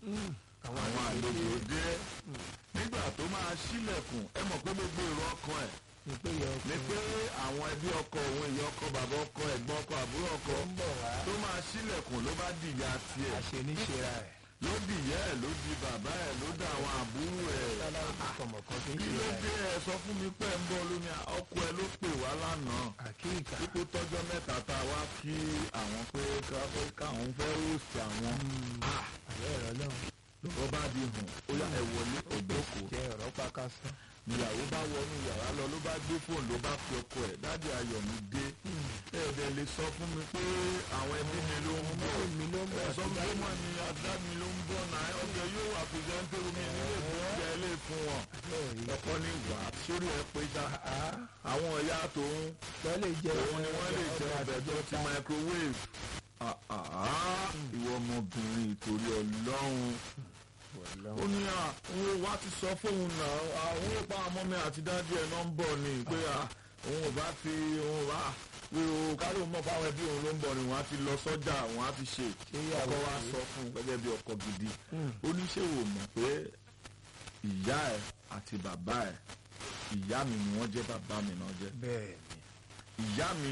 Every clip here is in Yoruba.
àwọn àlejò dé nígbà tó máa ṣílẹ̀kùn ẹ mọ̀ pé gbogbo èrò ọkàn ẹ̀ ní pé yọ ni pé àwọn ẹbí ọkọ òun ìyá ọkọ bàbá ọkọ ẹ̀gbọ́n ọkọ àbúrò ọkọ ń bọ̀ wá tó máa ṣílẹ̀kùn ló bá dìyà tiẹ̀ àṣẹ níṣẹ́ra ẹ̀ ló dìyẹ́ ẹ̀ ló di bàbá ẹ̀ ló dá àwọn àbúrò ẹ̀ láláwọ̀ tó kọ̀mọ̀ kan tó ń kí ṣe ló ra dé ẹ̀ ẹ sọ fún mi pé ń bọ́ lómi ọkọ ẹ ló pè wá lánàá àkíyèká dípò tọ́jọ́ mẹ́ta tá a wá kí àwọn pé ká- káwọn fẹ́ rúùsì àwọn Ah, àlẹ́ ẹ̀rọ náà lọ́wọ́ bá di hàn ó yá ẹ wọlé ògbókò jẹ́ ọ̀rọ̀ pàkásán ìyàwó bá wọnú yàrá lọ ló bá gbé fóònù ló bá fi ọkọ ẹ̀ dájú ayọ̀ mi dé ẹ̀ẹ́dẹ̀ lè sọ fún mi pé àwọn ẹbí mi ló ń bọ̀ mi ló ń bọ̀ ẹ̀sọ́ mi ló mọ̀ ní adá mi ló ń bọ̀ náà ọjọ́ yóò wà pìrìsẹ́ńtẹ́rù mi nílé ìfúnjẹ ilé fún wọn ọkọ ní wà sórí ẹ pé já àwọn ìyá tòun wọ́n lè jẹ́ òun ni wọ́n lè jẹ ọbẹ̀ tó ti microwave Ah, ah, ah, ìwọ ọmọbìnrin ìtorí ọlọ́run ó ní à òun wá ti sọ fóun náà àwọn òpá ọmọ mi àti dájú ẹ náà ń bọ̀ ni pé à òun ò bá fi òun wá pé o kárí òun mọ̀ fáwọn ẹbí òun ló ń bọ̀ ni wọ́n á ti lọ sọ́jà wọ́n á ti ṣe ọkọ wa sọ fún un gẹ́gẹ́ bí ọkọ gidi ó ní ṣé wò mọ̀ pé ìyá ẹ àti bàbá ẹ ìyá mi ni wọ́n jẹ́ bàbá mi náà jẹ́ bẹ́ẹ̀ ìyá mi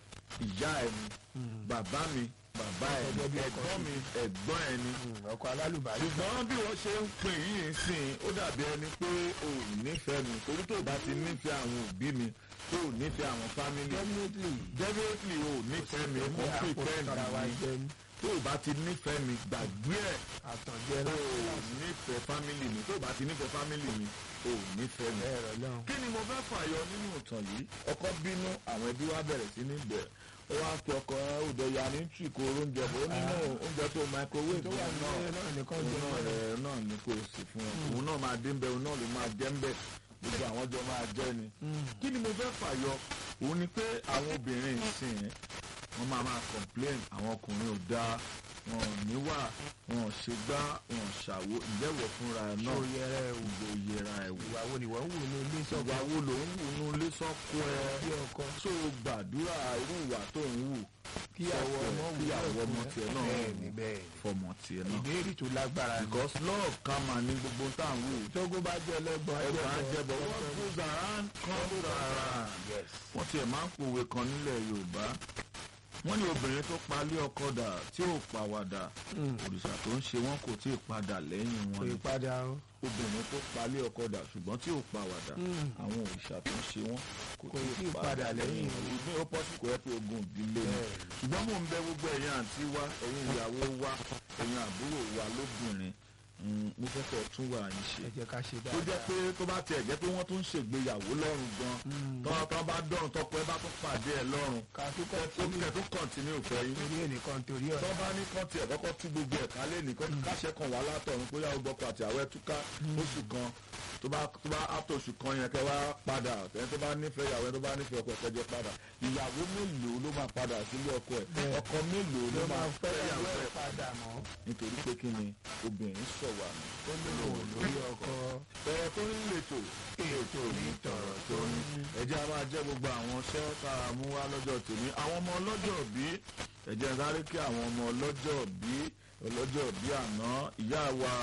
ìyá ẹ ni bàbá mi bàbá ẹ ni Gẹ́gẹ́ bí ọkọ ẹ̀gbọ́n mi ẹ̀gbọ́n ẹ ni ni ọkọ̀ alálùbáyé ṣùgbọ́n bí wọ́n ṣe ń pè yìí sìn ó dàbí ẹni pé o ò nífẹ̀ẹ́ mi torí tó o bá ti nífẹ̀ẹ́ àwọn òbí mi tó o nífẹ̀ẹ́ àwọn fámìlì definitely definitely o ò nífẹ̀ẹ́ mi kò àpò pretend tara wa mi jẹ́ ní tó o bá ti nífẹ̀ẹ́ mi gbàgbé ẹ̀ àtànjẹ o náà ò nífẹ̀ẹ́ fámìlì mi tó o bá ti nífẹ̀ẹ́ fámìlì mi o ò nífẹ̀ẹ́ mi ẹ̀rọ náà kí ni mo fẹ́ fàyọ nínú ìtàn yìí ọkọ bínú àwọn ẹbí wa bẹ̀rẹ̀ sí ní bẹ̀ ó wá pe ọkọ òde ya ní tì kó oúnjẹ bò ó nínú oúnjẹ tó microwave tó wà yẹn náà nílé náà nìkan òun jẹ́ náà mọ́ rẹ̀ náà ní kò sí fún ọ òun náà máa dé ń bẹ òun náà ló máa jẹ́ ń bẹ gbogbo àwọn jọ máa jẹ́ ni kí ni mo fẹ́ fàyọ òun ni pé àwọn obìnrin ìsìn wọ́n máa máa complain àwọn ọkùnrin ò dáa wọn ò níwà wọn ò ṣe gbá wọn ò ṣàwo ìjẹ́wọ̀ fúnra ẹ̀ náà tó yẹra ẹ̀ wò ìwò yẹra ẹ̀ wò ìwà wo ni wọ́n ń wò ní ilé ìgbà sọ́gbà wo ló ń wù nú ilé sọ́kọ ẹ bí ọkọ tó o gbàdúrà irú ìwà tó ń wù kíyàwó ọmọ wù kíyàwó ọmọ tiẹ̀ náà bẹ́ẹ̀ ni bẹ́ẹ̀ ni fọmọ tiẹ̀ náà ìbéèrè tó lágbára ni because love karma ní gbogbo tá à ń wù tógó bá jẹ́ ẹlẹ́gbọ̀n ẹgbẹ́ àjẹbọ what goes around comes around yes wọ́n tiẹ̀ máa ń pòwe kan nílẹ̀ Yorùbá wọ́n ní obìnrin tó palẹ̀ ọkọ dà tí ò pàwàdà òrìṣà tó ń ṣe wọ́n kò tí ì padà lẹ́yìn kò wọn ni ì padà o obìnrin tó palẹ̀ ọkọ dà ṣùgbọ́n tí ò pàwàdà àwọn òrìṣà tó ń ṣe wọ́n kò Kò tí ì padà lẹ́yìn wọn ní ó pọ́sí kò yẹ pé ogun ìdílé ni Bẹ́ẹ̀. ṣùgbọ́n mò ń bẹ gbogbo ẹ̀yin àǹtí wa ẹ̀yin ìyàwó wa ẹ̀yin àbúrò wa lóbìnrin mm, mo fẹ́ kẹ́ ẹ tún wà yín ṣe ẹ jẹ́ ká ṣe tó jẹ́ dáadáa pé tó bá tiẹ̀ jẹ́ pé wọ́n tún ń ṣègbéyàwó lọ́rùn gan tọ́ tọ́ bá dọ̀rùn tọ́pọ̀ ẹ bá tún pàdé ẹ lọ́rùn ká tó kọ́ ó kẹ̀ tó kọ̀ǹtínú fẹ́ yín torí ẹnìkan torí tọ́ ọ̀rẹ́ bá ní kán tiẹ̀ kọ́kọ́ tú gbogbo ẹ̀ kálẹ̀ nìkan káṣẹ́ kan wà látọ̀run pé yàwó gbọ́kọ̀ àti àwẹ̀ túká oṣù kan tó bá tó bá àtọ̀ oṣù kan yẹn kẹ́ wá padà ẹni tó bá nífẹ̀ẹ́ ìyàwó ẹni tó bá nífẹ̀ẹ́ ọkọ ẹ̀ kẹjẹ padà ìyàwó mélòó ló máa padà sílé ọkọ ẹ̀ Bẹ́ẹ̀. ọkọ mélòó ló ló máa máa fẹ́ fẹ́ ìyàwó ìyàwó ẹ̀ ẹ̀ padà mọ́ nítorí pé kí ni obìnrin sọ̀wà ni ó lò ó lórí ọkọ tọ̀rọ̀ tó ń lètò ètò ní tọ̀rọ̀ tó ń ẹ̀jẹ̀ a máa jẹ́ gbogbo àwọn iṣẹ́ tá a mú wá lọ́jọ́ tòní àwọn ọmọ ọlọ́jọ́ bí ẹ̀jẹ̀ ń sáré kí àwọn ọmọ ọlọ́jọ́ bí ọlọ́jọ́ bí àná ìyá wa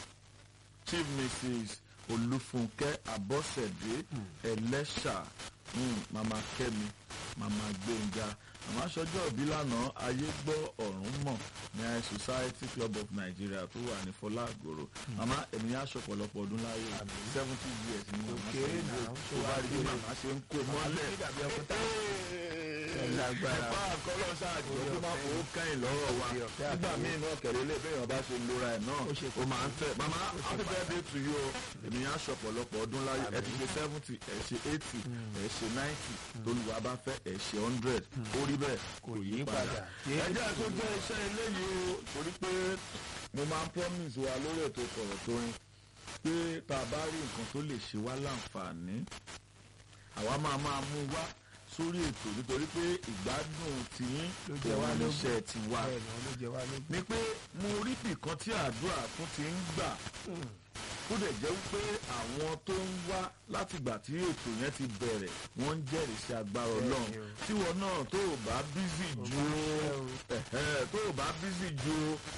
chief mrs olúfúnkẹ́ abọ́sẹ̀dé ẹlẹ́ṣà mm, mama kẹ́mi mama gbẹ̀ngà màmá sọjọ́ òbí lánàá ayé gbọ́ ọ̀run mọ̀ ní high society club of nigeria tó wà ní fọlágbòrò màmá ẹ̀mí aṣọ pọ̀lọpọ̀ ọdún láyé seventy years ni màmá Kéré sọ náà, ìwé ṣé tó bá wàá rí bí kéré? màmá ṣe ń kó mọ́lẹ̀ ní dàbí ọkọ tá Ẹ lágbára. ẹ̀fọ́ àkọlọ́ ṣáàjì Orí tó máa ọ̀fẹ́ fowó kẹ́yìn lọ́rọ̀ wa Orí ọ̀fẹ́ nígbà àti míì náà kẹ̀lé lé bẹ́ẹ̀ ọba ṣe lora ẹ̀ náà Ó ṣe ó máa ń tẹ̀ màmá happy birthday to you o èmi yẹn aṣọ ọ̀pọ̀lọpọ̀ ọdún láyé ẹ ti ṣe seventy ẹ ṣe eighty ẹ ṣe ninety tolúwa bá fẹ́ ẹ ṣe hundred ó rí bẹ́ẹ̀ kò yí padà Yé- ẹ jẹ́ tó jẹ́ iṣẹ́ eléyìí o torí pé mo máa ń promise wa lórí ètò kọ̀rọ̀ tó rin pé tá a bá rí nǹkan tó lè ṣe wá láǹfààní àwa máa máa mú wá sórí ètò nítorí pé ìgbádùn tiyín Ló jẹ wá òun lógún. iṣẹ́ tiwa bẹ́ẹ̀ ni wọ́n ló jẹ wá lógún ni pé mo rí bìkan tí àdúrà tún ti ń gbà kó dẹ̀ jẹ́ wípé àwọn tó ń wá látìgbà tí ètò yẹn ti bẹ̀rẹ̀ wọ́n ń jẹ́rìí sí agbára ọlọ́run Bẹ́ẹ̀ni o. tíwọ náà tó o bá bízì ju Ò bá fẹ́ o. ẹ̀hẹ́, tó o bá bízì ju